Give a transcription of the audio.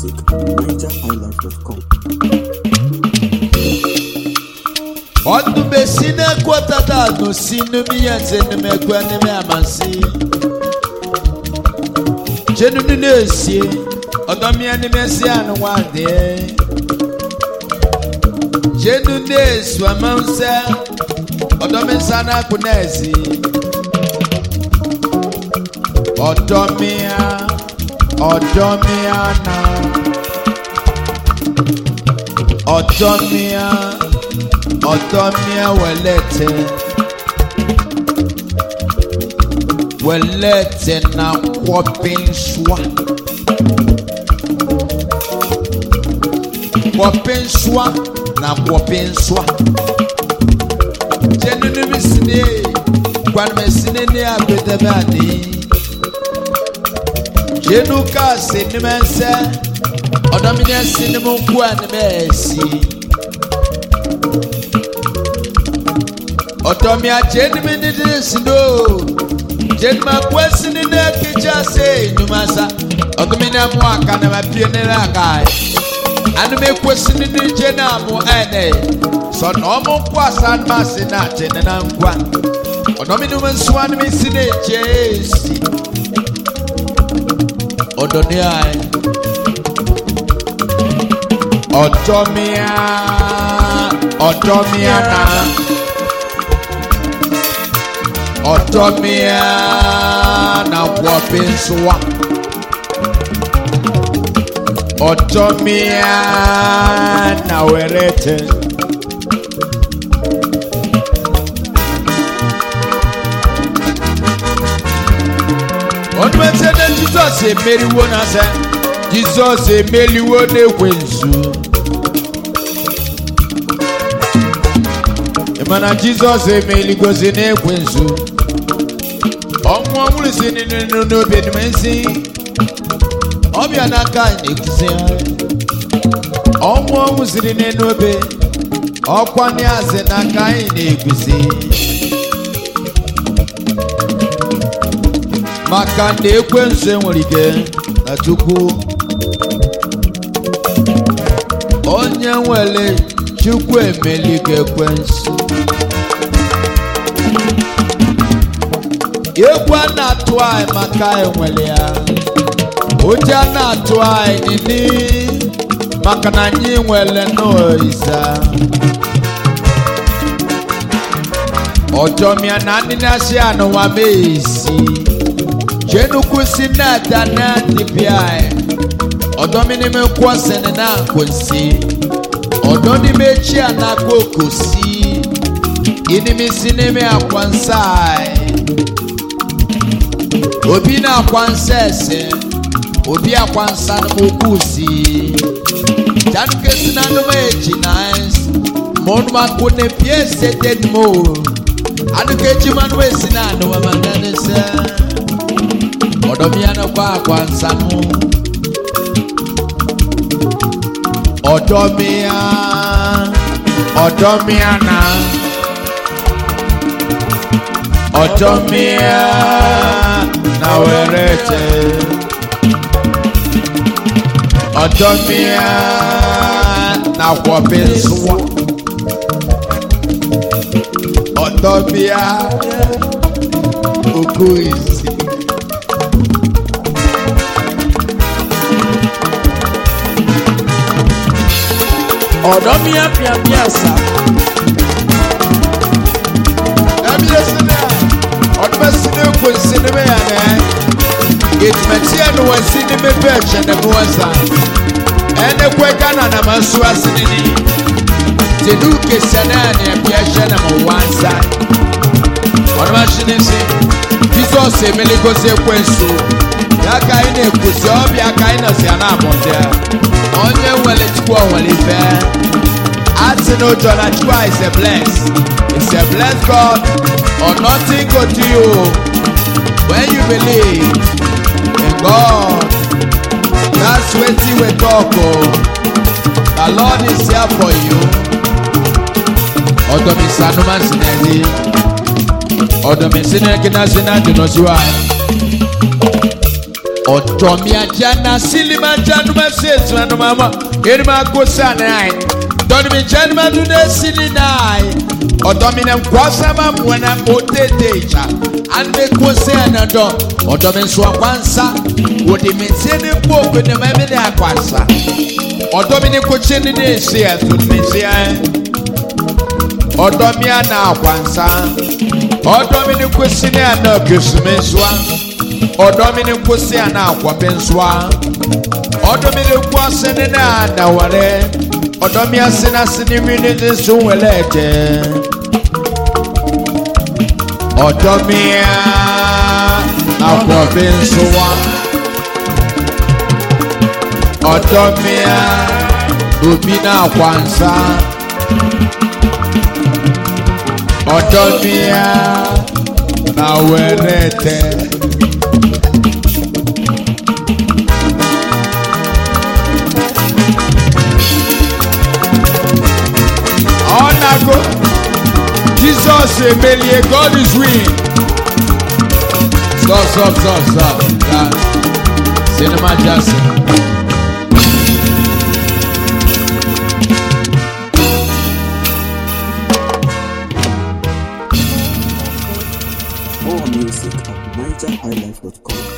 music nigerhighlife.com. ọdún bẹ sí ní ẹkọ tata àdùn sí ní mi yẹn ti ní mi ẹkọ ní mi àmà sí. jẹnu nínú èsì ọdọ mi ẹni mi ẹsẹ àná wà dé. jẹnu ní èsì ọmọ nsẹ ọdọ mi nsá náà kú náà èsì. ọdọ mi á ọdọ mi á nà ọdọ mi á ọtọmia wẹlẹtẹ wẹlẹtẹ na kọpinsua kọpinsua na kọpinsua jẹnunu mi sini gbanime sini ni agbedebe ani jẹnu kaasi nimẹsẹ ọdọmini ẹsi ni mo ku ẹnimẹ ẹsi. ọtọmi ajé ni mi dídí sindo jẹnuma kwesi ni ne kejì ase enyumasa ọtọmi ní ẹmu aka na ma pie ne na aka yi anumi kwesi ni ni jẹ na mu ẹnẹ sọnà ọmọ nkọ asa ma se na akyẹ ne na nkwa ọdọmi ni mo nso anumi si ne ekyẹ esi ọdọni ayi ọtọmi a ọtọmi a na ọtọmịa na kwọpị nsụwa ọtọmịa na werete onumese na jizọs emeriwo na sẹ jizọs emeliwo n'ekwensu mana jizọs emeligosi n'ekwensu ọnwụ ọhụrụ si n'inu n'obi enim nsi ọbịa n'aka na-ekwusi ọnwụ ọhụrụ siri n'inu obe ọkwa n'azị n'aka anyị na-ekwusi maka na ekwensu enwere ike na chukwu onye nwere chukwu emeligo ekwensu egwu a na-atụ anyị maka enwere ya ụjọ a na-atụ anyị nini maka na anyị nwere n'oisa ọjọmịa na ndị na-asị anụwa meesi jenukwu si na-ata na dibịa anyị ọdọmịnime kwọsịnị na nkwụsị ọdọnime chi a na-akpa okosi inimisi n'ime akwa nsa anyị obi na-akwa nsa ese obi akwa nsa n'okwu si janukesi na anụma eji na ma ọnụma nkụ na pie sete mo anuka eji manụ esi na anụma ma na nse ọdọmi anụkwa akwa nsa mụ ọdọmi ya ọdọmi ya na ọdọmi ya na werete ọdọmịa na kwọbi nsụwa ọdọmịa ogo isi ọdọmịa pịapịa sa ẹbi esi na ọdụm esi na ekwo nsi na ebe ya na etumati ya na wasi na mebe ẹkyẹ na ebe wasa ẹna ekwe ghana na ma nso ase ne ni tedu kesa na na ebi ẹhyẹ na ma wansa ọdụm ahye ne nsi jizọs emele gosi ekwe nso yaka anyị na-ekwusi ọbịa aka anyị nọsi ya na-amụta onye nwere chukwu ọnwere ife asị na ụjọ na chukwu a is a bless is a bless god or nothing go do you when you believe in god that's wetin we talk o the lord is here for you ọdọmi sanuma sinadi ọdọmi sinagina sinadi nọsiwa ɔdɔmi ajana silima januma seetura numama erima kosa nai dɔnimi januma duna sili nai ɔdɔmi na nkwasama mwana otete ja ande kose anadɔ ɔdɔmi nso akwansa wòde mesie ne bo benema mi ne akwansa ɔdɔmi ne kokye ne ne esi ɛto ne esi ɛ ɔdɔmi ana akwansa ɔdɔmi ne kosi ne ana kesume nsoa ɔdɔmi ne kosi ana akɔpe nsoa ɔdɔmi ne ku ase ne na anawale ɔdɔmi ase na ase ne mi ne ne so wɛlɛ ɛjɛ ɔdɔmi akɔpe nsoa ɔdɔmi obi na akwansa ɔdɔmi na wɛrɛ tɛ. Ọ̀nàgó Jesus emelie God is winning. Stop stop stop stop. Yeah. Cinema Jackson. More music at NigerHighlife.com.